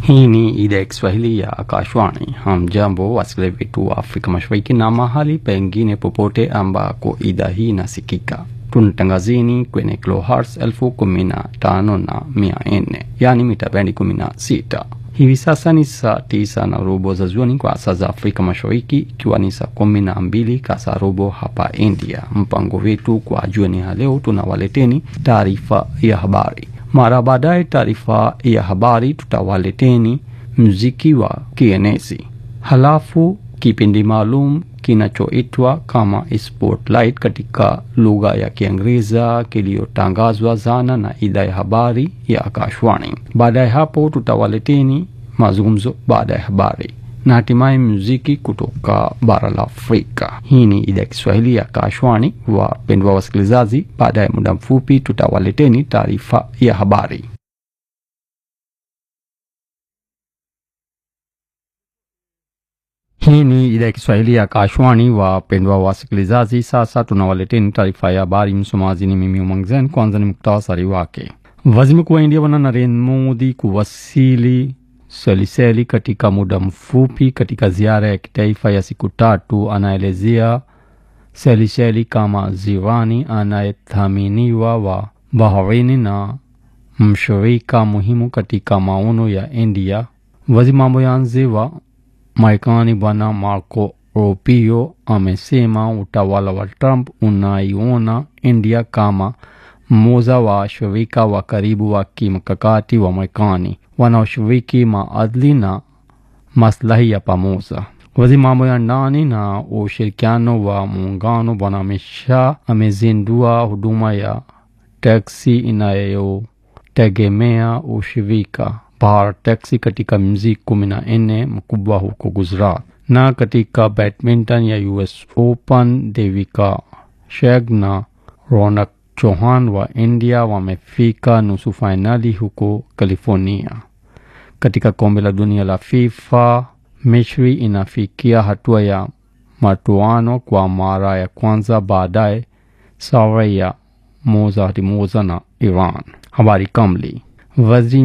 Hii ni idhaa ya Kiswahili ya Akashwani. Hamjambo wasikilizaji wetu wa Afrika Mashariki na mahali pengine popote ambako idhaa hii inasikika. Tunatangazini kwenye kilohertz elfu kumi na tano na mia nne yaani mita bendi kumi na sita. Hivi sasa ni saa tisa na robo za jioni kwa saa za Afrika Mashariki, ikiwa ni saa kumi na mbili kasa robo hapa India. Mpango wetu kwa jioni ya leo, tunawaleteni taarifa ya habari. Mara baadaye taarifa ya habari tutawaleteni muziki wa kienezi, halafu kipindi maalum kinachoitwa kama Spotlight katika lugha ya Kiingereza kiliyotangazwa zana na idhaa ya habari ya Akashwani. Baada ya hapo tutawaleteni mazungumzo baada ya habari na hatimaye muziki kutoka bara la Afrika. Hii ni idhaa ya Kiswahili ya Akashwani. Wapendwa wasikilizaji, baada ya muda mfupi tutawaleteni taarifa ya habari. Hii ni idhaa ya Kiswahili ya Kashwani. Wapendwa wasikilizaji, sasa tunawaleteni taarifa ya habari. Msomaji ni mimi Umangzen. Kwanza ni muktasari wake. Waziri Mkuu wa India Bwana Narendra Modi kuwasili Seliseli katika muda mfupi katika ziara ya kitaifa ya siku tatu. Anaelezea Seliseli kama jirani anayethaminiwa wa baharini na mshirika muhimu katika maono ya India. Waziri mambo ya nje wa Marekani Bwana Marco Rubio amesema utawala wa Trump unaiona India kama mmoja wa washirika wa karibu wa kimkakati wa Marekani wanaoshiriki maadili na maslahi ya pamoja. Waziri mambo ya ndani na ushirikiano wa muungano Bwana Amit Shah amezindua huduma ya teksi inayotegemea ushirika Bharat Taxi katika mji kumi na nne mkubwa huko Gujarat. Na katika badminton ya US Open, Devika Sheg na Ronak Chauhan wa India wamefika nusu fainali huko California. Katika kombe la dunia la FIFA, Misri inafikia hatua ya matoano kwa mara ya kwanza baadaye sare ya moja hadi moja na Iran. Habari kamili. Waziri